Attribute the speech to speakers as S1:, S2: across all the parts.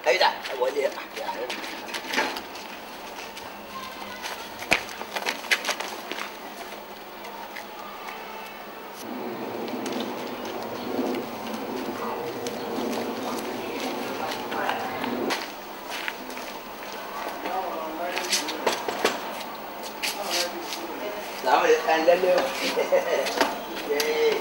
S1: ẹ̀yìn dà ẹ wọlé ẹ̀ Selamat datang dulu. Yeay.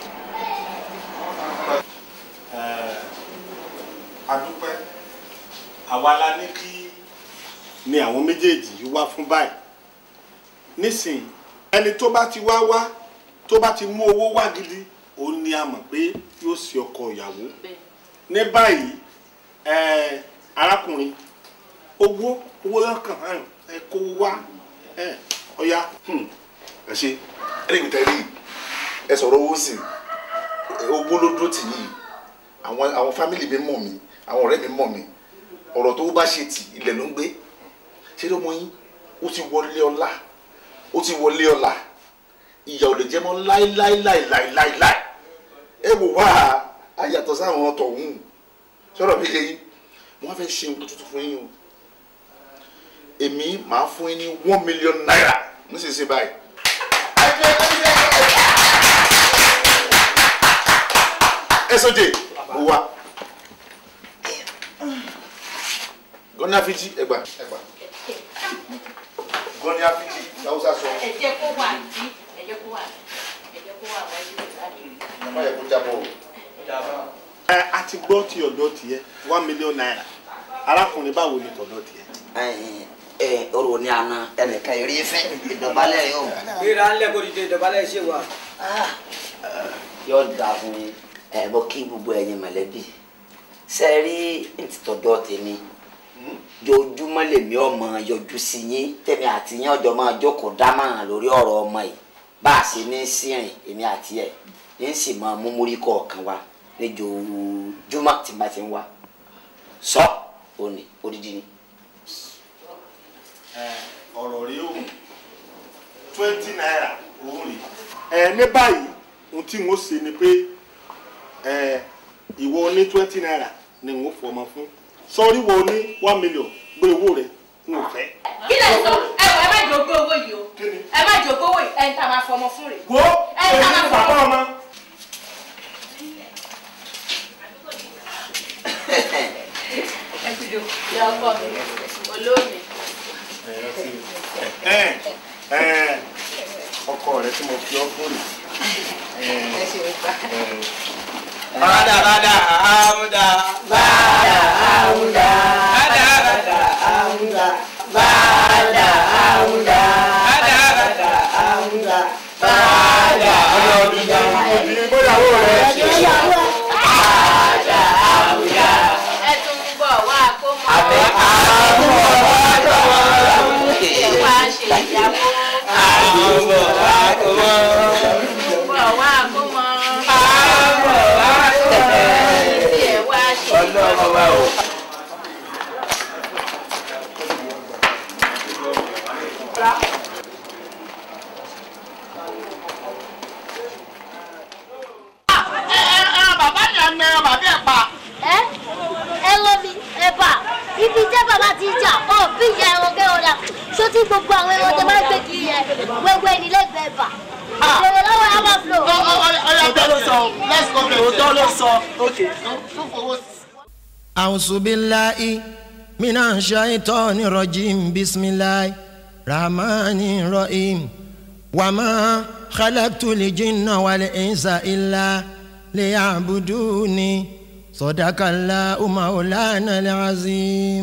S2: adúpẹ́ àwa la ní kí ni àwọn méjèèjì yìí wá fún báyìí nísìnyí ẹni tó bá ti wá wá tó bá ti mú owó wá gidi òun ni a mọ̀ pé yóò ṣe ọkọ ìyàwó ní báyìí ẹ arákùnrin owó owó lọ́kàn hàn ẹ kó wá ẹ ọ̀ya.
S3: ẹ ṣe ẹni mi tẹ́lẹ̀ ẹ sọ̀rọ̀ owó sí owó ló dúró tì yìí àwọn àwọn fámìlì mi mọ̀ mí àwọn ọ̀rẹ́ mi mọ̀ mí ọ̀rọ̀ tó bá ṣe tì ilẹ̀ ló ń gbé ṣé ló mọ yín ó ti wọlé ọlá ó ti wọlé ọlá ìyà ò lè jẹ́ mọ́ láíláíláíláíláí ẹ wò wá ayàtọ̀ sáwọn tọ̀hún sọ̀rọ̀ mi yẹ yín wọ́n fẹ́ ṣe nǹkan tuntun fún yín o èmi máa fún yín ní one million naira nísinsìnyí báyìí ẹsọjẹ mo wá gọ́ní àfíjì ẹgbà ẹgbà gọ́ní àfíjì láwùsá sọ
S4: ẹ jẹ́ kó wà ní ẹ jẹ́ kó wà ẹ jẹ́ kó wà wájú ìsáàdì.
S3: ọmọ yẹ kó jábọ̀ o.
S2: ẹ a ti gbọ́ ti ọ̀dọ́ tiẹ̀ one million naira arákùnrin báwo ni tọ̀dọ̀ tiẹ̀.
S1: ẹ ọ̀rọ̀ ní àná ẹnìkan eré fẹ́ ìdọ̀bálẹ̀ yóò
S5: gbéra ńlẹ̀ kó dìde ìdọ̀bálẹ̀ ṣe wà.
S1: yóò dà fún mi ẹ bọ́ kí gbogbo ẹ̀yin mọ̀lẹ́bí ṣe rí ntìtọ́jọ́ tèmi jojúmọ́ lèmi ọmọ yọjú sí yín tèmi àti yín ọjọ́ máa jókòó dámọ̀ràn lórí ọ̀rọ̀ ọmọ yìí bá a ṣe ní sírìn èmi àti ẹ̀ yín sì máa mú múrí kọ̀ọ̀kan wa lójoojúmọ́ tí n bá ti ń wá sọ òní odidi ni.
S2: ọ̀rọ̀ rí o twenty naira òun rí. ẹ ní báyìí ohun tí mo ṣe ni pé ẹ ìwọ ní twenty naira ni n ó fọmọ fún sọrí wo ní one million gbé owó rẹ n ò fẹ́.
S4: kí lè sọ ẹ wọ ẹ má jòkó owó yìí o ẹ má jòkó owó yìí ẹ ń ta máa fọmọ fún rẹ.
S2: wo
S4: ẹ ń ta
S2: èyí
S4: máa
S2: ni bàbá
S4: fọmọ.
S2: ọmọ.
S4: ẹ ti jò ìyá ọkọ mi olómi.
S2: ẹ ẹ ọkọ rẹ tí mo fi ọ fún rè.
S4: ẹ ṣe é gbà.
S5: bàdà bàdà àmúdà. bàdà àmúdà. bàdà bàdà àmúdà. bàdà àmúdà. bàdà bàdà àmúdà. bàdà àmúdà.
S2: ìgbéyàwó rẹ.
S5: bàdà àmúdà.
S4: ẹ tún ń bọ̀ wá kó mọ́.
S5: àbẹ̀ àmúdà.
S4: ẹ wá ṣe ìyàwó.
S5: àmúdà. àkùmọ̀.
S4: bọ̀ wá kó mọ́.
S5: àmúdà.
S4: ẹ wá ṣe
S5: ọlọ́run wa o.
S6: bàbá yẹn na bàbá ẹ̀ pa.
S7: ẹ ẹ lọ mi ẹ bà ibi tẹ bàbá ti jà ọ bí ìyá ẹran kẹ ọdà ṣó tí gbogbo àwọn ẹran tẹ máa ń gbé kiri yẹn gbogbo ẹni lẹgbẹẹ bà ìṣòro lọ́wọ́ ẹ máa fò.
S6: òótọ́ ló sọ let's go there òótọ́ ló sọ ok.
S8: أعوذ بالله من الشيطان الرجيم بسم الله الرحمن الرحيم وما خلقت الجن والإنس إلا ليعبدوني صدق الله مولانا العظيم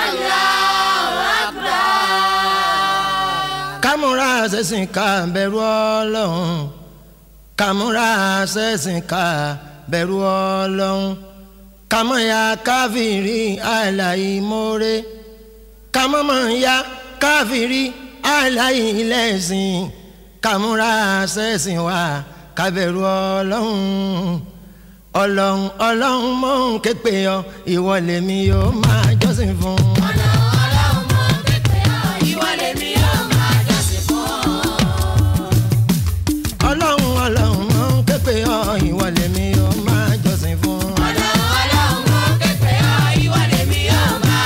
S8: kámúra ṣẹ̀sìn ká bẹ̀rù ọlọ́run kámúra ṣẹ̀sìn ká bẹ̀rù ọlọ́run kàmọ́ya káfíìrì àìláìmoore kàmọ́mọ́ya káfíìrì àìláìlẹ́sìn kàmúra ṣẹ̀sìn wa kábẹ̀rù ọlọ́run ọlọ́run ọlọ́run mò ń ké pè ọ́ ìwọ lèmi yóò máa jọ́sìn fún. ọlọ́run ọlọ́run mò ń ké pè ọ́ ìwọ lèmi yóò máa jọ́sìn fún. ọlọ́run ọlọ́run mò ń ké pè ọ́ ìwọ lèmi yóò máa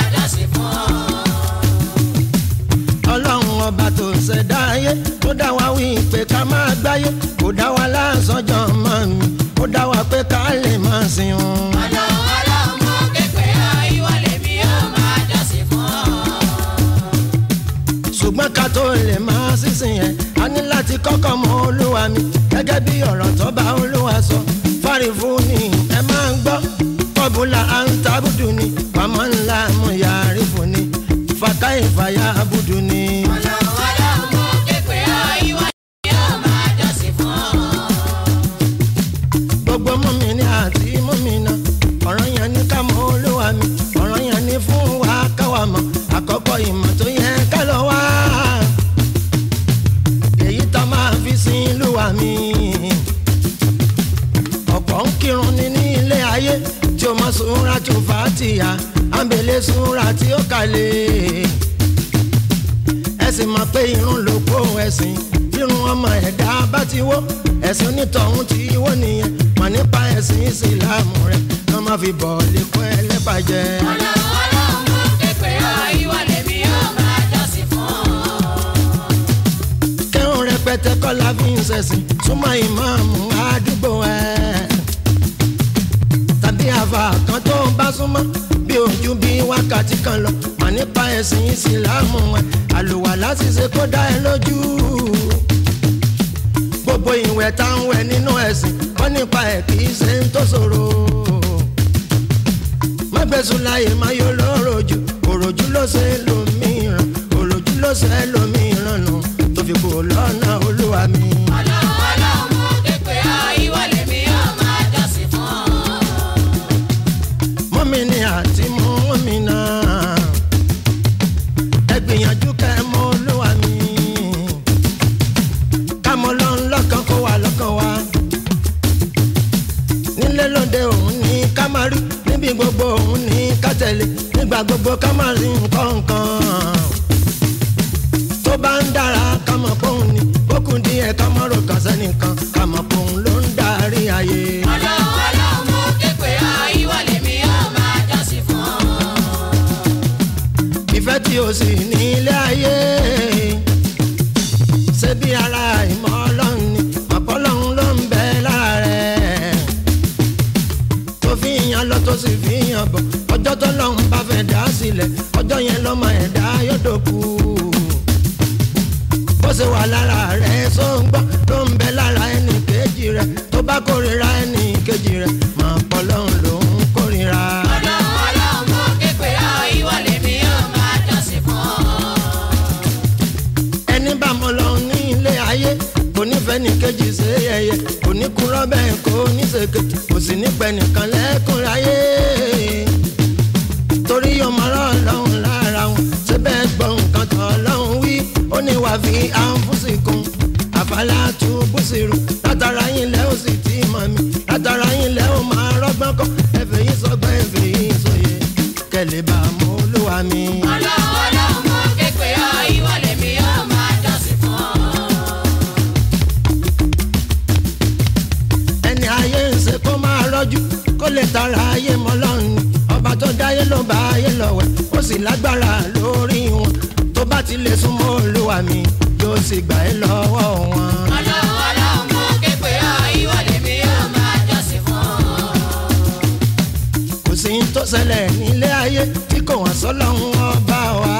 S8: tó lè máa sísìn yẹn a ní láti kọ́kọ́ mọ olúwa mi gẹ́gẹ́ bí ọ̀rọ̀ tó bá olúwa sọ fárí fún ni ẹ máa ń gbọ́ kọ́bùlà à ń tábùdù ni pàmò ńlá mo yàrá fún ni fàkàì fàyà àbùdù ni. gbogbo mọ́mìnì àti mọ́mìnà ọ̀rọ̀ yẹn ní ká mọ olúwa mi ọ̀rọ̀ yẹn ní fún wa káwa mọ̀ àkọ́kọ́ ìmọ̀ tó yẹ ká lọ wá èyí tá máa fi sin olúwa mi ọ̀pọ̀ ń kírun ní ní ilé ayé tí o mọ sunra tó fà á ti yá àǹbẹ̀lẹ̀ sunra tí ó kàlẹ̀ ẹ̀sìn máa pé irun ló kó ẹ̀sìn irun ọmọ ẹ̀dá bá ti wó ẹ̀sìn onítọ̀hún ti wó nìyẹn mọ̀ nípa ẹ̀sìn ìsìlámù rẹ̀ kí wọ́n má fi bọ̀ lè kọ́ ẹlẹ́bàjẹ́. kẹ́hùn rẹpẹtẹ kọ́lá fi ń ṣẹ̀sìn súnmọ́ ìmáàmù àdúgbò ẹ̀ tàbí àfà kan tó ń bá súnmọ́ bí ojú bí wákàtí kan lọ mà nípa ẹ̀sìn ìsìlámù ẹ̀ àlùwà láti ṣe kó dá ẹ lójú gbogbo ìwẹ̀ tá ń wẹ̀ nínú ẹ̀sìn kọ́ nípa ẹ̀ kì í ṣe ń tó ṣòro mọ́gbẹ́sùn láyé má yọ lọ́rọ̀ jù òròjú ló ṣe lómìíràn òròjú ló ṣe lómìíràn nù tó fi kú lọ́nà olúwa mi. mọ́mìnì àti mọ́mìnà ẹ gbìyànjú kẹ́ ẹ mọ olúwa mi ká mọ lọ́n lọ́kàn kó wà lọ́kàn wa nílé lóde òun ní ká má rí níbi gbogbo òun ní ká tẹ̀lé nígbà gbogbo ká má rí nǹkan kan tó bá ń dára ká mọ̀ pé òun ni bókun díẹ̀ ká mọ̀ rò kàn sẹ́nìkan ká mọ̀ pé òun ló ń darí ayé. ìfẹ́ tí o sì ní ilé ayé ṣé bí ara ìmọ̀ ọlọ́run ni ọ̀pọ̀ ọlọ́run ló ń bẹ lára rẹ̀ tó fi yan lọ tó sì fi yan bọ̀ ọjọ́ tó lọ́run bá fẹ́ dá sílẹ̀ ọjọ́ yẹn lọ́mọ ẹ̀dá yóò dòkú bó ṣe wà lára rẹ̀ só ń gbọ́ ló ń bẹ lára ẹnì kejì rẹ̀ tó bá kórìíra ẹnì kejì rẹ̀ mọ̀ ọ̀pọ̀ ọlọ́run ló ń kórìíra. ẹni bá mọ lọ ní ilé ayé kò nífẹ̀ẹ́ ní kejì ṣe yẹyẹ kò ní kú rọ́bẹ̀ kò ní ṣèké kò sì ní pẹ́ nìkan lẹ́kùn láyé torí ọmọ ọlọ́run lára wọn ṣé bẹ́ẹ̀ gbọ́ nǹkan tó ọlọ́run wí ó ní wàá fi àǹfùsìkún àfàlà tó bùsìrù látara yín lẹ́ ó sì tí mọ̀ mi látara yín lẹ́ ó máa rọ́gbọ́n kọ́ ẹ̀fẹ̀ yín sọgbọ́n ẹ̀fẹ̀ yín sọyẹ kẹlẹ́ bá mọ olúwa mi. ẹni ayé ń ṣe kó máa rọ́jú kó lè tara ayé mọ́ lọ́run ni ọba tó dáyé ló bá ayé lọ́wẹ̀ ó sì lágbára lórí wọn tó bá ti lè súnmọ́ olúwa mi yóò sì gbà ẹ́ lọ́wọ́ wọn. kò sí ní tó ṣẹlẹ̀ nílé ayé tí kò wọ́n sọ́lọ́run ọba wa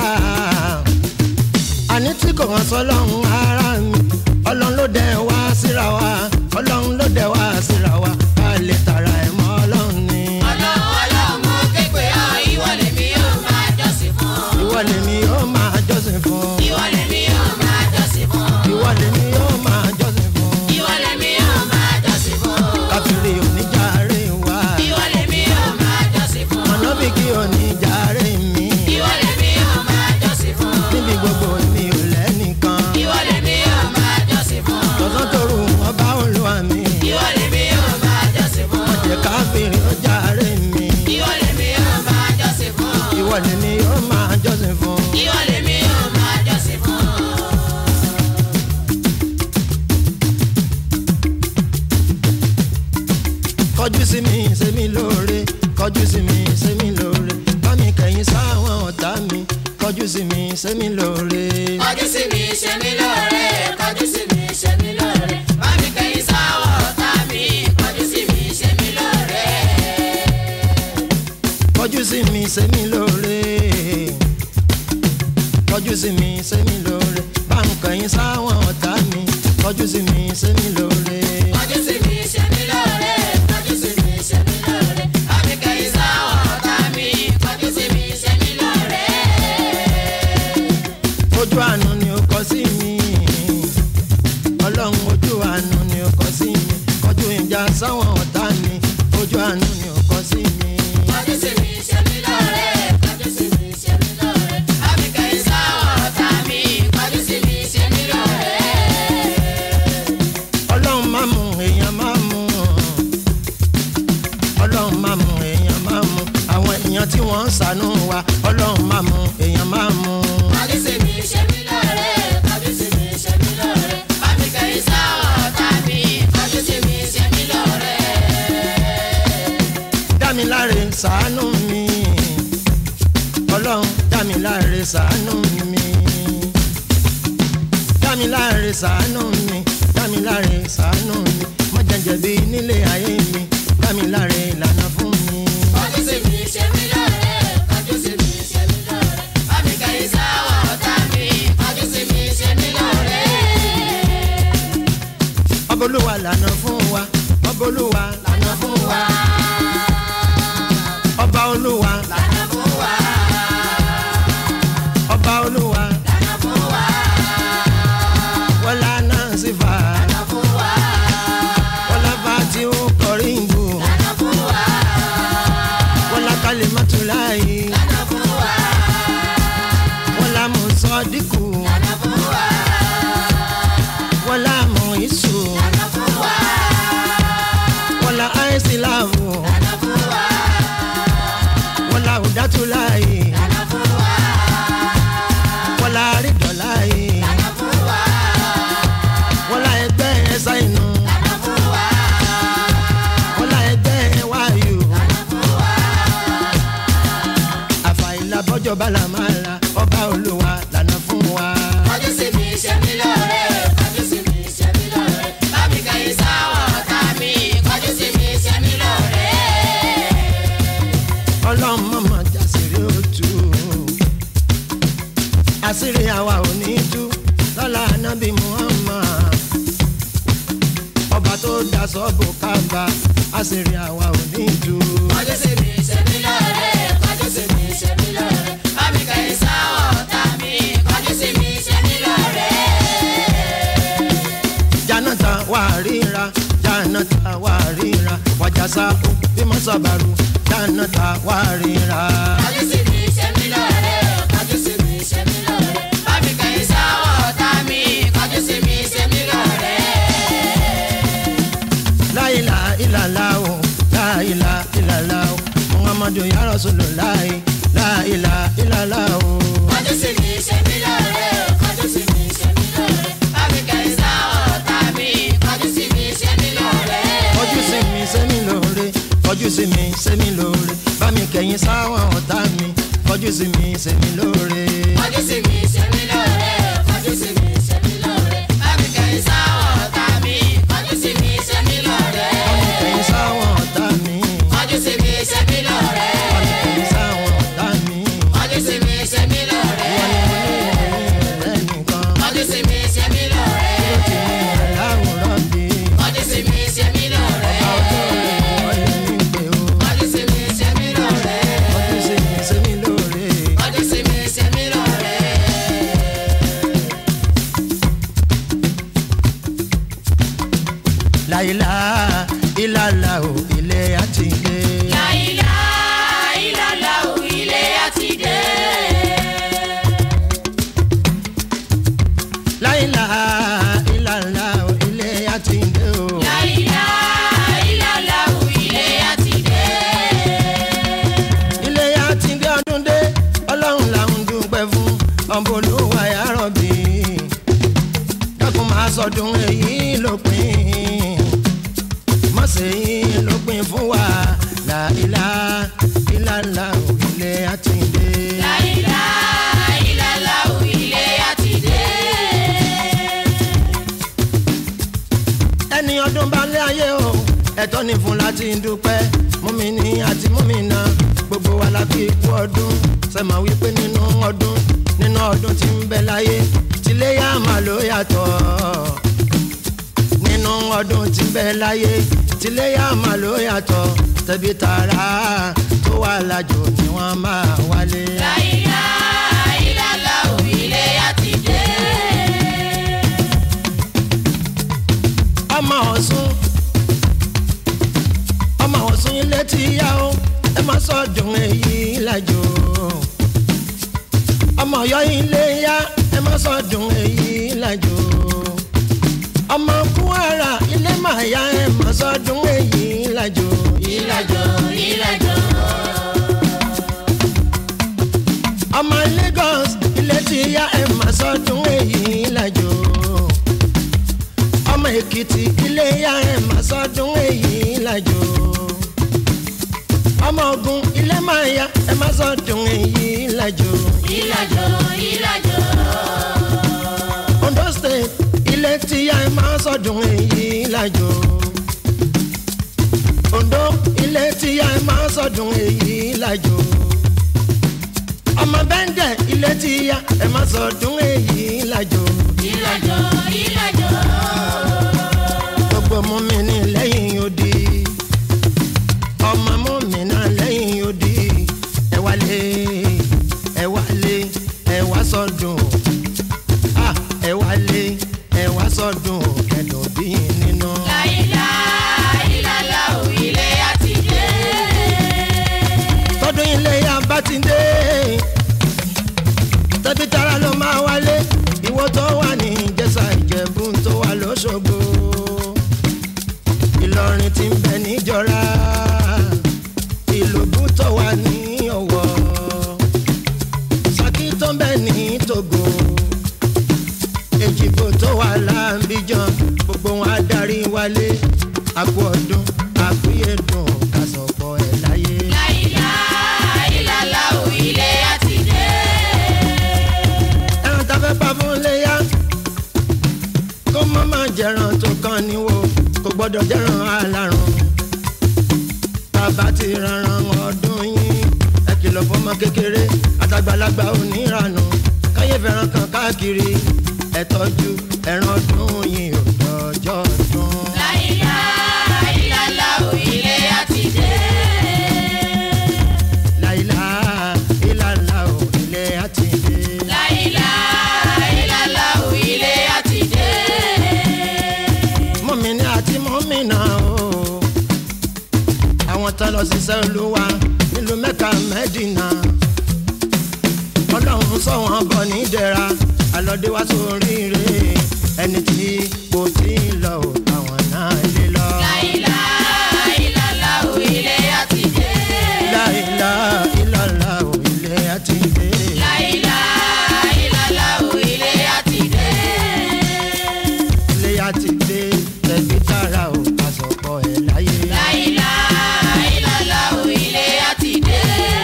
S8: àní tí kò wọ́n sọ́lọ́run ara mi ọlọ́run ló dẹ̀ wá síra wa ọlọ́run ló dẹ̀ wá síra wa ká lè tara ẹ̀ mọ́ ọlọ́run ni. ìwọ lèmi yóò máa jọ́sìn fún. ìwọ lèmi yóò máa jọ́sìn fún. káfíìrì oníjàre wa mọ̀nàbíkì oníjàre mi níbi gbogbo mi ò lẹ́nìkan tọ̀sán tòru ọba olúwa mi ọ̀jẹ̀ káfíìrì oníjàre mi ìwọ lèmi yóò máa jọ́sìn fún. kọjú sí mi ṣe mí lóore kọjú sí mi ṣe mí lóore bá mi kẹ̀yìn sáwọn ọ̀tá mi kọjú sí mi ṣe mí lóore.
S9: Kọjú sí mi, ṣe mí lóore, kọjú sí mi, ṣe mí lóore. Bá mi kẹ́yìn sáwọ̀ ọ̀tá mi, kọjú sí mi, ṣe mí lóore.
S8: kọjú sí mi ṣe mí lóore kọjú sí mi ṣe mí lóore bá ń kẹ̀yìn sáwọn ọ̀tá mi kọjú sí mi ṣe mí lóore.
S9: kọjú sí mi ṣe mí lóore kọjú sí mi ṣe mí lóore bámi kẹ́yìn sáwọn ọ̀tá mi kọjú sí mi ṣe mí lóore.
S8: ojú àánú ni ó kọ sí mi ọlọ́run ojú àánú ni ó kọ sí mi kọjú ìjà sáwọn ọ̀tá mi ojú àánú ni ó kọ sí mi.
S9: kọjú sí mi ṣe mí lóore kọjú sí mi ṣe mí lóore bámi kẹ́yìn sáwọn ọ̀tá mi kọjú sí mi ṣe mí lóore.
S8: ọlọ́run má mú èèyàn má mú ọlọ́run má mú èèyàn má mú àwọn èèyàn tí wọ́n ń ṣàánú wa ọlọ́run má mú èèyàn má mú.
S9: kọjú sí mi ṣe mí lóore kọjú sí mi ṣe mí lóore bámi kẹ́yìn sáwọn ọ̀tá mi kọjú sí mi ṣe mí lóore.
S8: dámiláre ṣàánú mi ọlọ́run dámiláre ṣàánú mi dámiláre ṣàánú mi dámiláre ṣàánú mi mọ̀jẹ̀jẹ̀bi nílé ayé mi dámiláre ìlànà fún mi.
S9: kọjú sí mi ṣe mí lóore kọjú sí mi ṣe mí lóore bámi kẹ́yìn sáwọn ọ̀tá mi kọjú sí mi ṣe mí lóore.
S8: ọba olúwa lànà fún wa ọba olúwa lànà fún wa ọba olúwa
S9: lànà fún wa
S8: ọba olúwa
S9: lànà fún wa
S8: wọlá náà sì fà
S9: lànà fún wa
S8: wọlá bá tí ó kọrí ìgbò
S9: lànà fún wa
S8: wọlá kálí mọ́tòláyé
S9: lànà fún wa
S8: wọlá mùsọ̀dínkù
S9: lànà fún wa
S8: wọlá mọ̀ ìṣù
S9: lànà fún wa
S8: wọlá àìsíláàmù
S9: lànà fún wa
S8: wọlá òdàtúláyé
S9: lànà fún wa
S8: wọlá àrídọ̀láyé
S9: lànà fún wa
S8: wọlá ẹgbẹ́ ẹ̀sà inú
S9: lànà fún wa
S8: wọlá ẹgbẹ́ wáyù
S9: lànà fún wa
S8: àfàìlà bọ́jọ́ bàlámàlà ọba olúwa lànà fún wa.
S9: kọjú sí mi ṣe mí lóore kọjú sí mi ṣe mí lóore bámi kẹ́yìn sáwọn ọ̀tá mi kọjú sí mi ṣe mí lóore.
S8: ọlọ́run mọ̀mọ́ jàsírí òtú àṣírí àwa ò ní tú lọ́la anábì muhammad ọba tó daṣọ bò kábà àṣírí àwa ò ní tú.
S9: kọjú sí mi ṣe mí lóore kọjú sí mi ṣe mí lóore bámi kẹ́yìn sáwọn ọ̀tá mi kọjú sí mi ṣe mí lóore.
S8: janata wà ríra janata wà ríra wàjàsá ó bímọ sábàrú janata wà ríra.
S9: kọjú sí mi ṣe mí lóore kọjú sí mi ṣe mí lóore bámi kẹ́yìn sáwọn ọ̀tá mi kọjú sí mi ṣe mí lóore.
S8: láìla ìlàlá o láìla ìlàlá o muhammadu ya rasulullah láìla ìlàlá o.
S9: kọjú sí mi ṣe mí lóore kọjú sí mi ṣe mí lóore bámi kẹ́yìn sáwọn ọ̀tá mi kọjú sí mi ṣe mí lóore.
S8: kọjú sí mi sẹ́mi lóore kọjú sí mi sẹ́mi lóore bá mi kẹ̀yìn sáwọn ọ̀tá mi kọjú sí mi sẹ́mi lóore.
S9: kọjú sí mi ṣe mí lóore kọjú sí mi ṣe mí lóore bámi kẹ́yìn sáwọn ọ̀tá mi kọjú sí mi ṣe mí lóore.
S8: bá mi kẹ̀yìn sáwọn ọ̀tá mi
S9: kọjú sí mi ṣe mí lóore.
S8: bá mi kẹ̀yìn sáwọn ọ̀tá mi.
S9: kọjú sí mi ṣe mí lóore.
S8: rẹ̀ nìkan
S9: kọjú sí mi ṣe mí lóore.
S8: ló ti ní rẹ̀ láwùrọ̀ bí.
S9: kọjú sí mi ṣe mí lóore.
S8: ọjọ́ rẹ̀ wọ́n lè ní pé o.
S9: kọjú sí mi ṣe mí lóore.
S8: kọjú sí mi sẹ́mi lóore.
S9: kọjú sí mi ṣe mí lóore.
S8: láìlá ìlàlá o ilé àti ilé.
S9: láìlá ìlàlá ò ilé àti dé.
S8: láìlá ìlàlá o ilé àti ilé o.
S9: láìlá ìlàlá ò ilé àti dé.
S8: ilé àti ilé ọdún dé ọlọ́run làwọn dúpẹ́ fún ọ̀bọ̀lúwà yàrá bí. dákun máa sọdún èyí lópin mọ̀sẹ̀ yìí lópin fún wa láìlá ìlàlá o ilé àti ilé.
S9: láìlá ìlàlá ò ilé àti dé.
S8: ẹni ọdún bá lé ayé o ẹ̀tọ́ ni fún láti dúpẹ́ múmini àti múmina gbogbo gbogbo wa la fi kú ọdún sẹ́mà wípé nínú ọdún nínú ọdún tí ń bẹ láyé tiléyà máa ló yàtọ̀ nínú ọdún tí ń bẹ láyé tiléyà máa ló yàtọ̀ tẹ̀bí tààrà tó wà lájò ni wọ́n máa wálé.
S9: láìlá ìlàlá òwìlé àti dé.
S8: ọmọ ọ̀sùn ọmọ ọ̀sùn ilé ti yá o ẹ má sọdún èyí lájò ọmọ ọ̀yọ́ ilé yá ẹ má sọdún èyí lájò ọmọ kúwàrà ilé máa yá ẹ má sọdún èyí lájò
S9: ìlàjò ìlàjò.
S8: ọmọ lagos ilé ti yá ẹ má sọdún èyí lájò ọmọ èkìtì ilé yá ẹ má sọdún èyí lájò ọmọ ogun ilé máa yá ẹ má sọdún èyí lájò
S9: ìlàjò ìlàjò.
S8: ondo state ilé ti yá ẹ má sọdún èyí lájò ondo ilé ti yá ẹ má sọdún èyí lájò ọmọ bẹ́ńdẹ̀ ilé ti yá ẹ má sọdún èyí lájò
S9: ìlàjò ìlàjò.
S8: gbogbo mú mi ní lẹ́yìn odi ọmọ mú mi náà lẹ́yìn odi ẹ wálé ẹ wálé ẹ wá sọdún ah ẹ wálé ẹ wá sọdún kẹdùn bí nínú.
S9: láìlá ìlàlá òwìlé àti dé.
S8: tọdún ilé yá bá ti dé tẹbi tara ló máa wálé ìwọ tó wà ní ìjẹsà ìjẹ̀bú tó wà lọ́sọ̀gbọ̀ ìlọrin ti ń bẹ níjọra ìlòbú tó wà ní ọ̀wọ̀ saki tó ń bẹ ní togo èjìgbò tó wà láàbíjan gbogbo wọn adarí wálé àpò ọdún àkúyèdùn kásọpọ̀ ẹ̀ láyé.
S9: láìlá ìlàlá òwìlé àti dé.
S8: ẹran tá a fẹ́ pa fún léyà kó má má jẹran tó kàn níwò kò gbọ́dọ̀ jẹran alárùn bàbá ti ranran ọdún yín ẹ kìlọ̀ fọmọ kékeré àtàgbàlagbà oníranù káyé fẹ́ràn kan káàkiri ẹ tọ́jú ẹran ọdún yín ò dọjọ́ ọdún.
S9: láìlá ìlàlá òwìlé àti dé.
S8: láìlá ìlàlá ò ilé àti dé.
S9: láìlá ìlàlá òwìlé àti dé.
S8: mọ́mìnì àti mọ́mìnà o àwọn tá lọ ṣiṣẹ́ olúwa nílùú mẹ́ka mẹ́dínà ọlọ́run sọ wọn bọ̀ nídẹ̀ra alọ́dé wá sóríire ẹni tí kò tí ì lọ ò táwọn náà lé lọ.
S9: láìlá ìlàlá òwìlé àti dé.
S8: láìlá ìlàlá ò ilé àti dé.
S9: láìlá ìlàlá òwìlé àti dé.
S8: ilé àti dé tẹ̀bí tààrà ò àsọ̀pọ̀ ẹ̀ láyé.
S9: láìlá ìlàlá òwìlé àti dé.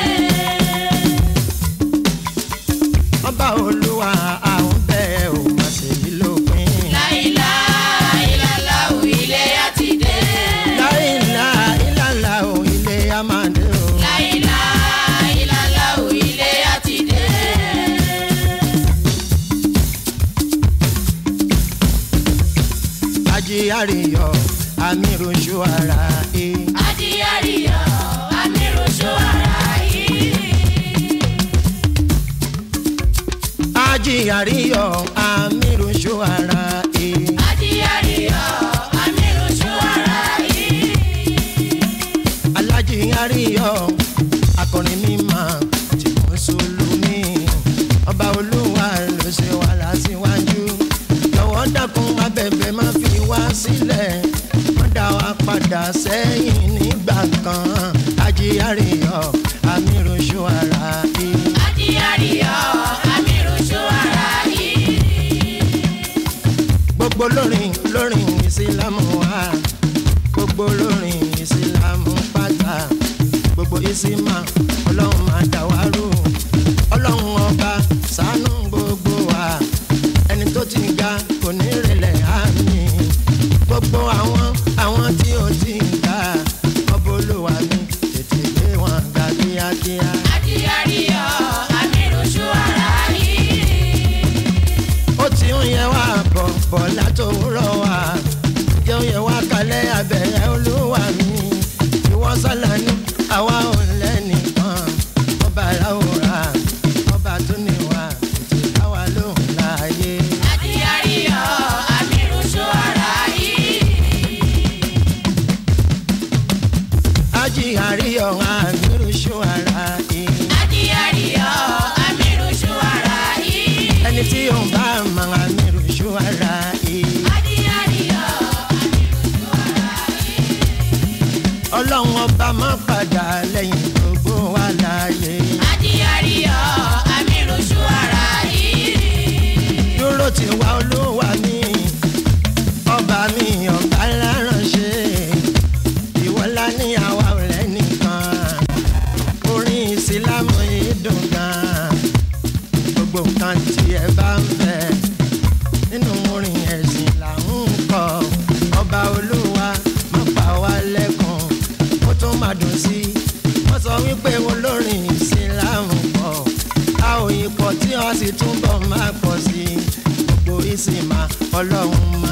S8: ọba olúwa àwọn bẹ́ẹ̀ ò má ṣe yí lópin.
S9: láìlá ìlàlá òwìlé àti dé.
S8: láìlá ìlàlá ò ilé àmàdé o.
S9: láìlá ìlàlá òwìlé àti dé.
S8: ajé àríyọ amíròṣù ara ẹ.
S9: adìyàríyọ amíròṣó ara yìí.
S8: ajé àríyọ amíròṣù ara ẹ.
S9: adìyàríyọ amíròṣó ara yìí.
S8: alájì àríyọ akọrin mímọ́ tí mo solómi ọba olúwa ló ṣe wà lásìwájú lọ́wọ́ dákun abẹ́bẹ́ má fi wá sílẹ̀ wọ́n dá wa padà sẹ́yìn nígbà kan ajé àríyọ amíròṣù ara ẹ.
S9: adìyàríyọ amíròṣó ara yìí.
S8: gbogbo lórin lórin ìsìlámù wa gbogbo lórin ìsìlámù pátá gbogbo ìsìmá ọlọ́run máa dá wa rú ọlọ́run ọba ṣàánú gbogbo wa ẹni tó ti ga kò ní rẹlẹ̀ àmì gbogbo àwọn àwọn tí ó ti ń ga ọbọ̀ olúwa mi tètè gbé wọn ga kíákíá.
S9: Àdìyàríyọ̀ àmìrùsù ara yìí.
S8: ó ti ń yẹ wá bọ̀ bọ̀ látòwúrọ̀ wá jẹ́ ń yẹ wá kalẹ̀ abẹ́rẹ́ olúwa mi ìwọ sọ́la ní àwa ò lẹ́nìkan ọba aláwòrán ọba tó ní wa ètò ìdáwà lóhùn láàyè.
S9: Àdìyàríyọ̀ àmìrùsù ara yìí.
S8: ají àríyọ̀ àmírùsù ara yìí.
S9: Àdìyàríyọ̀ àmìrùsù ara yìí.
S8: ẹni tí yóò bá mọ àmírùsù ara yìí.
S9: Àdìyàríyọ̀ àmìrùsù ara yìí.
S8: ọlọ́run ọba má padà lẹ́yìn gbogbo wa láàyè.
S9: Àdìyàríyọ̀ àmìrùsù ara yìí.
S8: dúró ti wá olúwa mi ọba mi ọba láránṣẹ́ ìwọlá ní àwa ọ̀rẹ́ nìkan orin ìsìlámù yìí dùn gan gbogbo nǹkan tí ẹ bá ń fẹ́ nínú orin ẹ̀sìn là ń kọ ọba olúwa má pa wá lẹ́kùn ó tún máa dùn sí i wọ́n sọ wípé olórin ìsìlámù pọ̀ a ò yí pọ̀ tí wọ́n sì túbọ̀ máa pọ̀ sí i gbogbo ìsìnmá ọlọ́run máa.